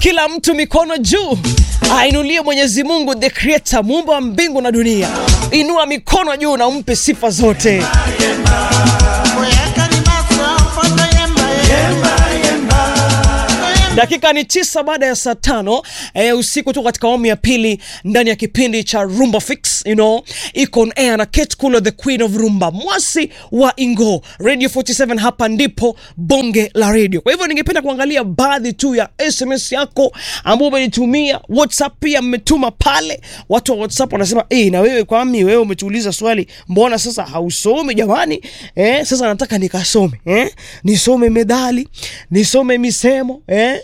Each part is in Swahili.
kila mtu mikono juu ainulie mwenyezi mungu the creator muumba wa mbingu na dunia inua mikono juu na umpe sifa zote dakika ni tisa baada ya saa tano e, usiku tu katika awamu ya pili ndani ya kipindi cha rumba fix you know, iko on air na Kate Kulo the queen of rumba mwasi wa ingo radio 47 hapa ndipo bonge la radio kwa hivyo ningependa kuangalia baadhi tu ya sms yako ambao umenitumia whatsapp pia mmetuma pale watu wa whatsapp wanasema eh na wewe kwami wewe umetuuliza swali mbona sasa hausomi jamani eh, sasa nataka nikasome eh? nisome medali nisome misemo eh?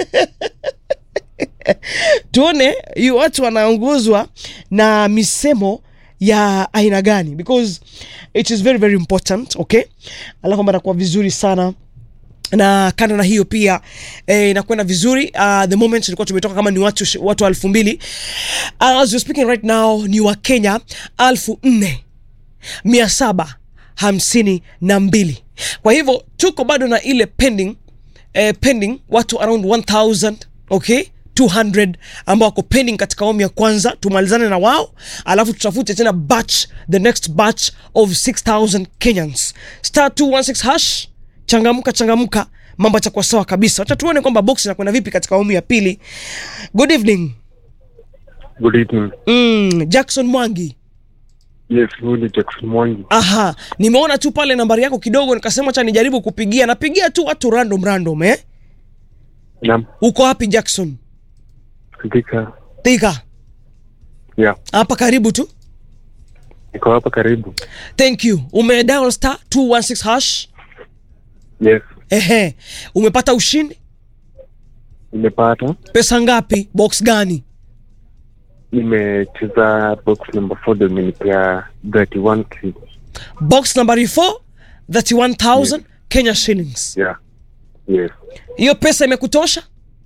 tuone hii watu wanaongozwa na misemo ya aina gani because it is very very important okay alafu atakuwa vizuri sana na kando na hiyo pia eh, inakwenda vizuri uh, the moment tulikuwa tumetoka kama ni watu watu elfu mbili as we're speaking right now ni wa kenya elfu nne mia saba hamsini na mbili kwa hivyo tuko bado na ile pending eh, pending watu around 1000 okay 200 ambao wako pending katika awamu ya kwanza tumalizane na wao alafu tutafute tena batch the next batch of 6000 kenyans star 216 hash changamka changamka mambo atakuwa sawa kabisa wacha tuone kwamba box inakwenda vipi katika awamu ya pili good evening Good evening. mm, jackson mwangi Yes, huyu ni Jackson Mwangi. aha nimeona tu pale nambari yako kidogo nikasema cha nijaribu kupigia napigia tu watu random random eh Naam, uko wapi jackson Thika. thika Yeah, hapa karibu tu niko hapa karibu. thank you umedial star 216 hash Yes, ehe umepata ushindi nimepata. pesa ngapi box gani Nimecheza box number 4 ndio imenipea 31k. box nambari 4 31000 kenya shillings Yeah. Yes. hiyo pesa imekutosha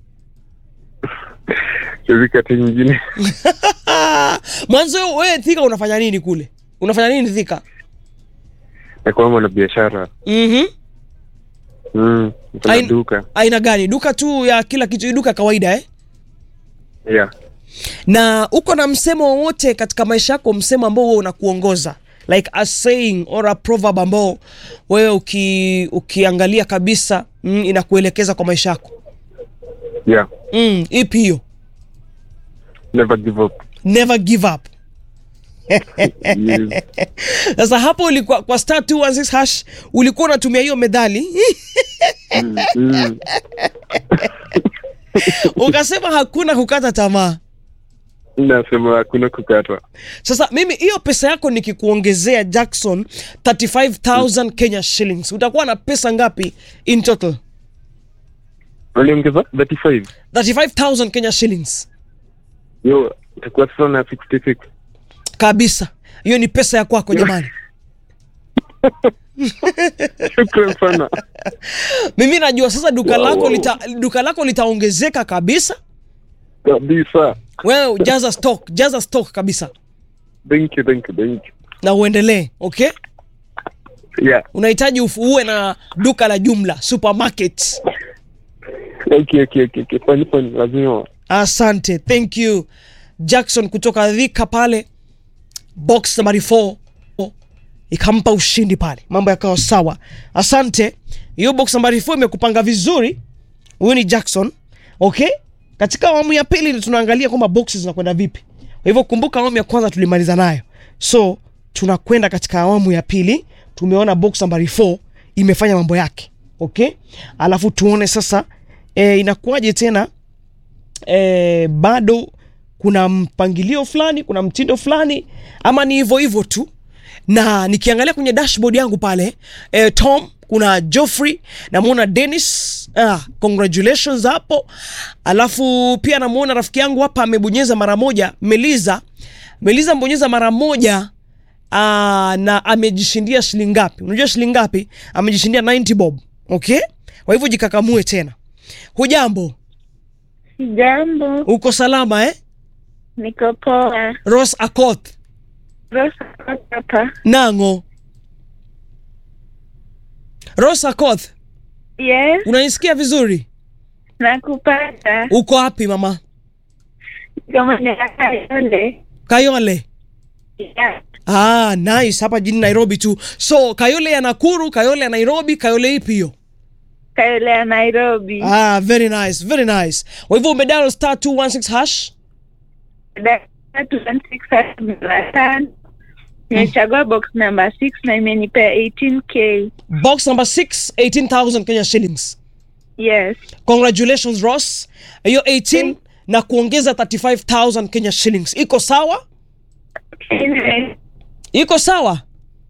Siwezi kati nyingine. mwanzo wewe thika unafanya nini kule unafanya nini thika Nakuwa mwana biashara. mm-hmm. Mm, niko na Ain- duka. aina gani duka tu ya kila kitu duka ya kawaida eh? Yeah. na uko na msemo wowote katika maisha yako msemo ambao wewe unakuongoza like a saying or a proverb ambao wewe uki, ukiangalia kabisa mm, inakuelekeza kwa maisha yako Yeah. mm, ipi hiyo Never give up. never give up Yes. sasa hapo ulikuwa kwa star 216 hash ulikuwa unatumia hiyo medhali mm, mm. ukasema hakuna kukata tamaa Nasema hakuna kukata. sasa mimi hiyo pesa yako nikikuongezea jackson 35000 kenya shillings utakuwa na pesa ngapi in total Waliongeza 35. 35000 kenya shillings Yo, itakuwa sasa na 66. kabisa hiyo ni pesa ya kwako jamani Shukran sana. mimi najua sasa duka Wow, lako wow. lita, duka lako litaongezeka kabisa Kabisa. wewe jaza stock jaza stock kabisa Thank you, thank you, thank you. na uendelee okay Yeah. unahitaji ufu- uwe na duka la jumla supermarket Okay, okay, okay, okay. Fine, fine. Lazima. asante thank you jackson kutoka dhika pale box nambari 4 ikampa ushindi pale mambo yakawa sawa asante hiyo box nambari 4 imekupanga vizuri huyu ni jackson okay katika awamu ya pili ndio tunaangalia kwamba boxes zinakwenda vipi kwa hivyo kumbuka awamu ya kwanza tulimaliza nayo so tunakwenda katika awamu ya pili tumeona box nambari 4 imefanya mambo yake okay alafu tuone sasa e, inakuwaje tena e, bado kuna mpangilio fulani kuna mtindo fulani ama ni hivyo hivyo tu na nikiangalia kwenye dashboard yangu pale e, tom kuna joffrey namwona denis ah, congratulations hapo alafu pia namwona rafiki yangu hapa amebonyeza mara moja meliza meliza mbonyeza mara moja ah, na amejishindia shilingi ngapi unajua shilingi ngapi amejishindia 90 bob okay kwa hivyo jikakamue tena hujambo Jambo, uko salama eh? niko poa. ros akoth Rosa hapa. nango ros akoth Yes, unanisikia vizuri nakupata uko wapi mama kama niakayole kayole yeah. ah, nice hapa jini nairobi tu so kayole ya nakuru kayole ya nairobi kayole ipi hiyo kayole ya nairobi ah, very nice very nice kwa hivyo umedial star 216 hash tatu mara tano nimechagua box number six na imenipea 18k box number 6 18000 kenya shillings yes congratulations ross hiyo 18 na kuongeza 35000 kenya shillings iko sawa Anyway, iko sawa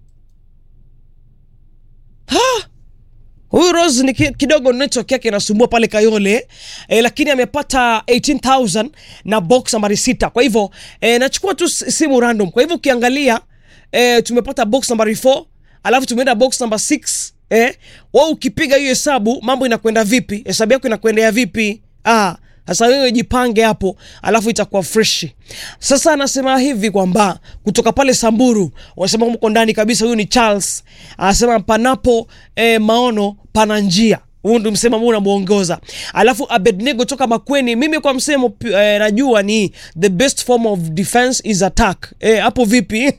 Ha! huyu rose ni ki- kidogo network yake inasumbua pale kayole eh, lakini amepata 18000 na box nambari sita kwa hivyo eh, nachukua tu s- simu random kwa hivyo ukiangalia eh, tumepata box nambari 4 alafu tumeenda box namba 6 eh, wa ukipiga hiyo hesabu mambo inakwenda vipi hesabu yako inakwendea vipi ah, sasa wewe jipange hapo alafu itakuwa freshi sasa anasema hivi kwamba kutoka pale samburu wanasema mko ndani kabisa huyu ni charles anasema panapo eh, maono pana njia huu ndio msemo ambao unamwongoza alafu abednego toka makweni mimi kwa msemo pi- eh, najua ni the best form of defense is attack eh, hapo vipi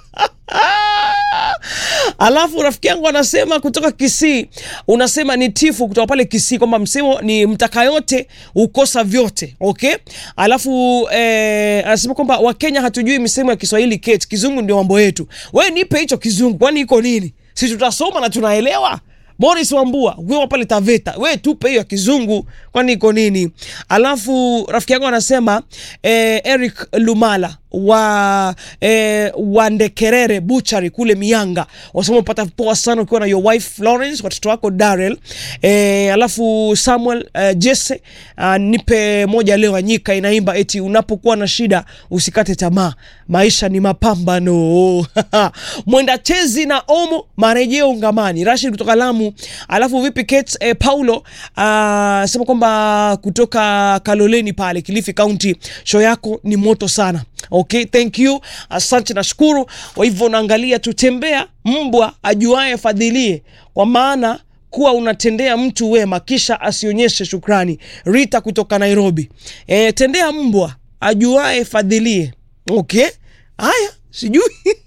alafu rafiki yangu anasema kutoka kisii unasema ni tifu kutoka pale kisii kwamba msemo ni mtaka yote ukosa vyote okay alafu eh, anasema kwamba wakenya hatujui misemo ya kiswahili keti kizungu ndio mambo yetu we nipe hicho kizungu kwani iko nini si tutasoma na tunaelewa Boris Wambua wewe pale Taveta, we tupe hiyo ya kizungu, kwani iko nini? Alafu rafiki yangu anasema eh, Eric Lumala wa eh, Wandekerere Butchery kule Mianga, wasema upata poa sana ukiwa na your wife Florence, watoto wako Darrell eh, alafu Samuel eh, Jesse uh, nipe moja leo anyika inaimba eti unapokuwa na shida usikate tamaa, maisha ni mapambano. Mwenda chezi na Omo marejeo ungamani. Rashid kutoka Lamu. Alafu vipi Kate eh, Paulo uh, sema kwamba kutoka Kaloleni pale Kilifi County, show yako ni moto sana. Okay, thank you, asante, nashukuru. Kwa hivyo unaangalia tutembea mbwa ajuaye fadhilie, kwa maana kuwa unatendea mtu wema kisha asionyeshe shukrani. Rita kutoka Nairobi. E, tendea mbwa ajuaye fadhilie. Okay, haya sijui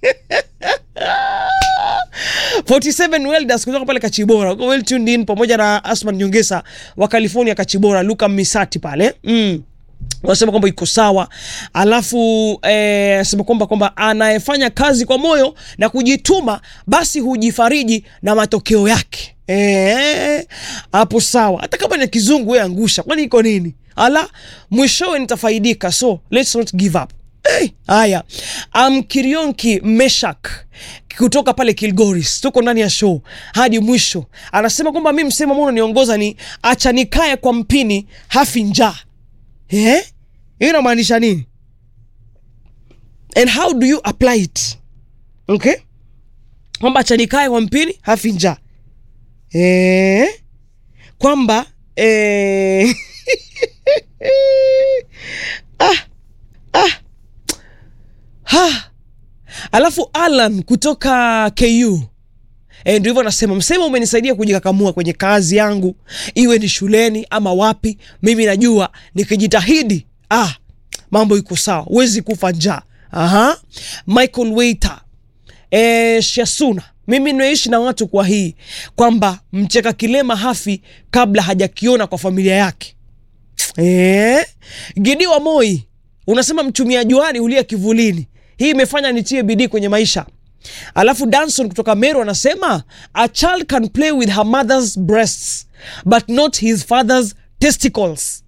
47 welders kutoka pale Kachibora uko well tuned in pamoja na Asman Nyongesa wa California Kachibora, Luka Misati pale mm wanasema kwamba iko sawa alafu eh, anasema kwamba kwamba anayefanya kazi kwa moyo na kujituma basi hujifariji na matokeo yake Eh, hapo sawa hata kama ni kizungu we angusha kwani iko nini ala mwishowe nitafaidika so let's not give up Hey, haya um, kirionki meshak kutoka pale kilgoris tuko ndani ya show hadi mwisho anasema kwamba mi msemo ambao unaniongoza ni acha nikae kwa mpini hafi njaa eh? hiyo inamaanisha nini and how do you apply it okay kwamba acha nikae kwa mpini hafi njaa eh? kwamba eh... ah, ah. Ha. Alafu Alan kutoka KU E, ndio hivyo anasema msemo umenisaidia kujikakamua kwenye kazi yangu, iwe ni shuleni ama wapi. Mimi najua nikijitahidi, ah, mambo iko sawa, huwezi kufa njaa. Aha. Michael Waiter e, Shasuna, mimi nimeishi na watu kwa hii kwamba mcheka kilema hafi kabla hajakiona kwa familia yake. E, Gidi wa Moi unasema mchumia juani hulia kivulini. Hii imefanya nitie bidii kwenye maisha. Alafu Danson kutoka Meru anasema a child can play with her mother's breasts but not his father's testicles.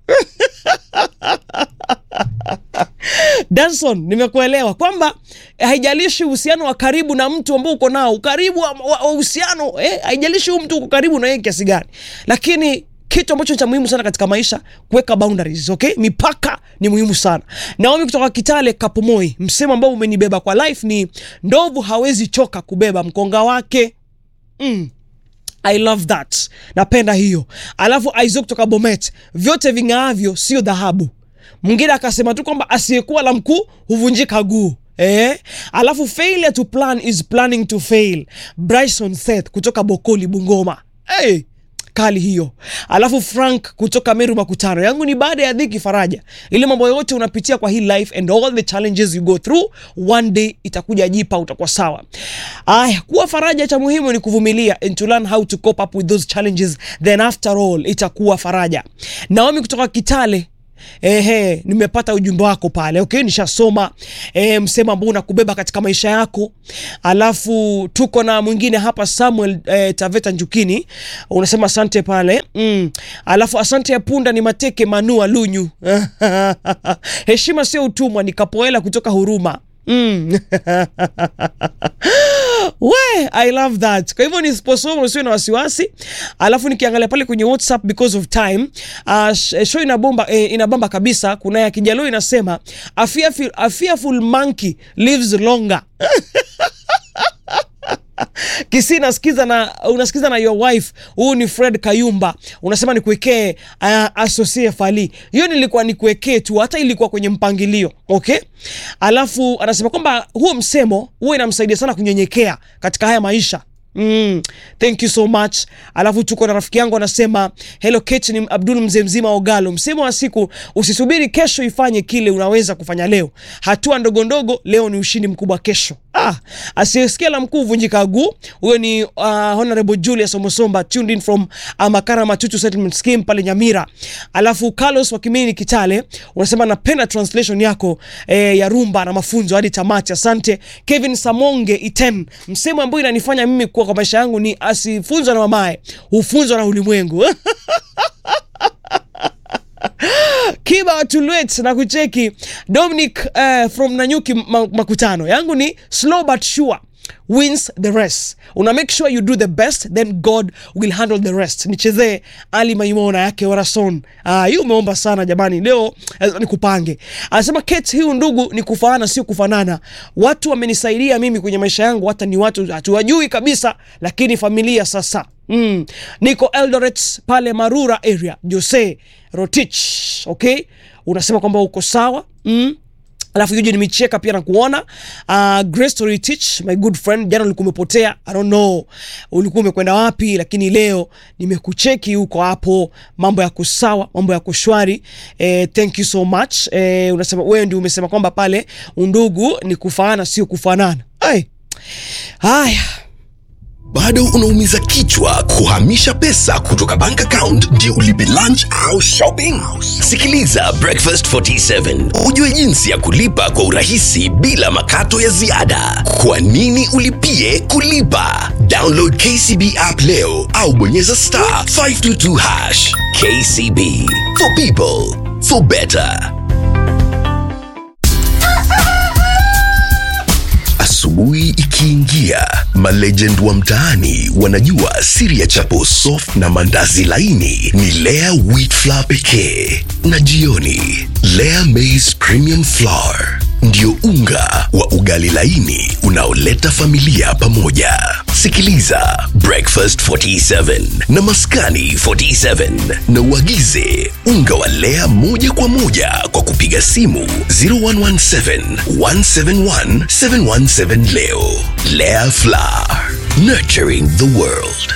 Danson, nimekuelewa kwamba eh, haijalishi uhusiano wa karibu na mtu ambao uko nao, ukaribu wa wa- wa uhusiano eh, haijalishi huyu mtu uko karibu na yeye kiasi gani, lakini kitu ambacho ni cha muhimu sana katika maisha kuweka boundaries, okay? Mipaka ni muhimu sana. Naomi kutoka Kitale Kapomoi, msemo ambao umenibeba kwa life ni ndovu hawezi choka kubeba mkonga wake. Mm. I love that, napenda hiyo. Alafu Isaac kutoka Bomet, vyote ving'aavyo sio dhahabu. Mwingine akasema tu kwamba asiyekuwa la mkuu huvunjika guu. Eh? Alafu failure to plan is planning to fail. Bryson Seth kutoka Bokoli Bungoma. Hey, kali hiyo. Alafu Frank kutoka Meru Makutano, yangu ni baada ya dhiki faraja, ile mambo yote unapitia kwa hii life and all the challenges you go through, one day itakuja jipa, utakuwa sawa. Aya, kuwa faraja, cha muhimu ni kuvumilia and to learn how to cope up with those challenges, then after all itakuwa faraja. Naomi kutoka Kitale Ehe, nimepata ujumbe wako pale. Okay, nishasoma e, msemo ambao unakubeba katika maisha yako. Alafu tuko na mwingine hapa Samuel e, Taveta Njukini, unasema asante pale mm. Alafu asante ya punda ni mateke manua lunyu heshima sio utumwa, ni kapoela kutoka Huruma mm. We, I love that. Kwa hivyo nisiposoma usiwe na wasiwasi. Alafu nikiangalia pale kwenye WhatsApp because of time, uh, show inabomba eh, inabamba kabisa. Kuna ya Kijaluo inasema a fearful, a fearful monkey lives longer. Kisi nasikiza na unasikiza na your wife. Huyu ni Fred Kayumba, unasema nikuwekee uh, asosie fali hiyo, nilikuwa nikuwekee tu, hata ilikuwa kwenye mpangilio okay. Alafu anasema kwamba huo msemo huo inamsaidia sana kunyenyekea katika haya maisha. Mm, thank you so much. Alafu tuko na rafiki yangu anasema hello Kate, ni Abdul mzee mzima Ogalo. Msemo wa siku, usisubiri kesho ifanye kile unaweza kufanya leo. Hatua ndogo ndogo leo ni ushindi mkubwa kesho. Ah, asiyesikia la mkuu vunjika guu. Huyo ni uh, Honorable Julius Omosomba tuned in from uh, Makara Matutu Settlement Scheme pale Nyamira. Alafu Carlos wa Kimini Kitale unasema napenda translation yako eh, ya rumba na mafunzo hadi tamati. Asante. Kevin Samonge Iten, msemo ambao inanifanya mimi kuwa kwa maisha yangu ni asifunzwa na mamae, hufunzwa na ulimwengu. Kiba Tulwet na kucheki Dominic uh, from Nanyuki ma Makutano, yangu ni slow but sure wins the rest. Una make sure you do the best then God will handle the rest. Nichezee Ali Maimona yake Orason. Ah, hiyo umeomba sana jamani, leo eh, nikupange. Anasema Kate, hiyo ndugu ni kufaana sio kufanana. Watu wamenisaidia mimi kwenye maisha yangu, hata ni watu hatuwajui kabisa, lakini familia sasa Mm. Niko Eldoret pale Marura area, Jose Rotich. Okay, unasema kwamba uko sawa mm. Alafu Eugene nimecheka pia na kuona uh, Grace Story Teach my good friend, jana ulikuwa umepotea, I don't know ulikuwa umekwenda wapi, lakini leo nimekucheki huko hapo, mambo yako sawa, mambo yako shwari. Eh, thank you so much. Eh, unasema wewe ndio umesema kwamba pale undugu ni kufaana sio kufanana. Ai. Haya. bado unaumiza kichwa kuhamisha pesa kutoka bank account ndio ulipe lunch au shopping sikiliza breakfast 47 ujue jinsi ya kulipa kwa urahisi bila makato ya ziada kwa nini ulipie kulipa download kcb app leo au bonyeza star 522 hash kcb for people for better Asubuhi ikiingia, malegend wa mtaani wanajua siri ya chapo soft na mandazi laini ni Lea wheat flour pekee, na jioni Lea maize premium flour ndio unga wa ugali laini unaoleta familia pamoja. Sikiliza Breakfast 47 na Maskani 47 na uagize unga wa Lea moja kwa moja kwa kupiga simu 0117 171 717 leo. Lea Flour, nurturing the world.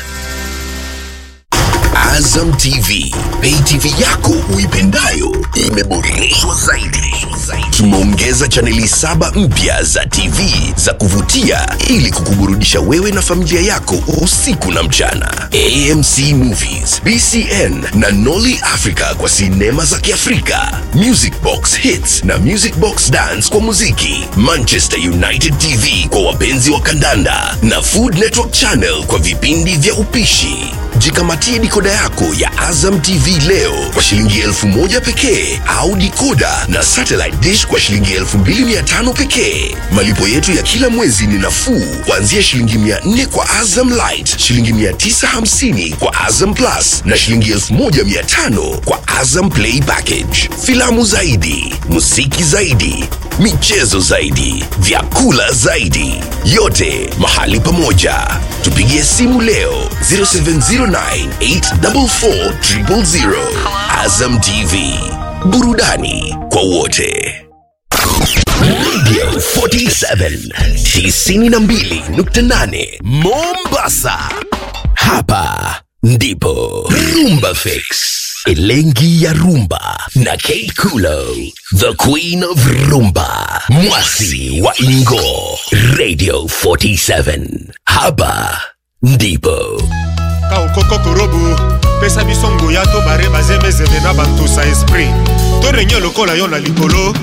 Azam TV, pay TV yako uipendayo imeboreshwa zaidi. Tumeongeza chaneli saba mpya za TV za kuvutia ili kukuburudisha wewe na familia yako usiku na mchana. AMC Movies, BCN na Nolly Africa kwa sinema za Kiafrika, Music Box Hits na Music Box Dance kwa muziki, Manchester United TV kwa wapenzi wa kandanda na Food Network Channel kwa vipindi vya upishi. Jikamatie dikoda yako ya Azam TV leo kwa shilingi elfu moja pekee au dikoda na satellite dish kwa shilingi elfu mbili mia tano pekee. Malipo yetu ya kila mwezi ni nafuu kuanzia shilingi mia nne kwa Azam Light, shilingi mia tisa hamsini kwa Azam Plus na shilingi elfu moja mia tano kwa Azam Play Package. Filamu zaidi, muziki zaidi, michezo zaidi, vyakula zaidi, yote mahali pamoja. Tupigie simu leo 0709844000. Azam TV, burudani kwa wote. Radio 47 92.8 Mombasa. Hapa ndipo Rumba Fix, Elengi ya Rumba na Kate Kulo, the queen of rumba, mwasi wa Ingo, Radio 47. Hapa ndipo ka okoko korobu pesa biso nguya to bare bazemezeme na bantusa esprit to renye lokola yo na likolo